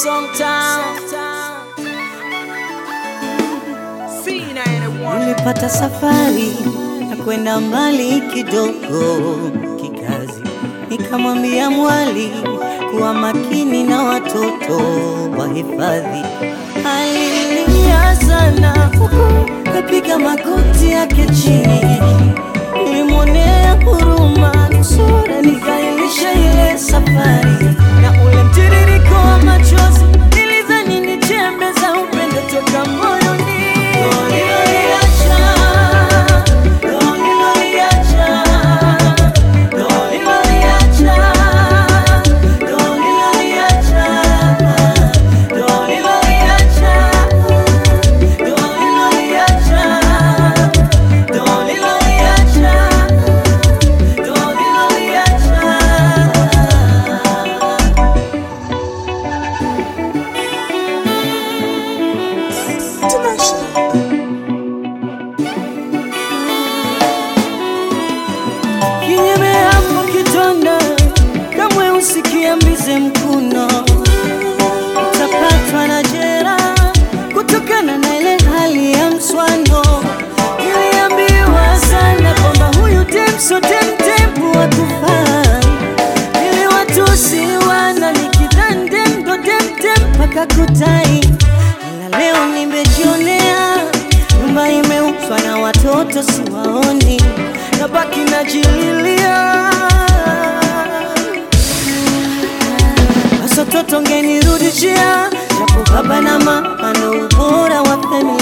Nilipata safari ya kwenda mbali kidogo kikazi, nikamwambia mwali kuwa makini na watoto wa hifadhi. Alilia sana huku kapiga magoti yake chini, nilimwonea huruma nusura nikailisha ile safari na ule mtiririko wa machozi, nilidhani ni chembe za upendo toka moyoni. Uliloliacha, uliloliacha, uliloliacha, uliloliacha, uliloliacha, uliloliacha, uliloliacha. Kinyeme hapo kitonda, kamwe usikiambize mkuno, utapatwa na jera kutokana na ile hali ya mswano. Niliambiwa sana kwamba huyu demso demdem wakufai, ili watusi wana nikidhani demdo demdem mpaka kutai, ila leo nimejionea nyumba imeuzwa na watoto siwaoni, nabaki najililia Sasa toto ngenirudishia, japo baba na mama ndo ubora wa familia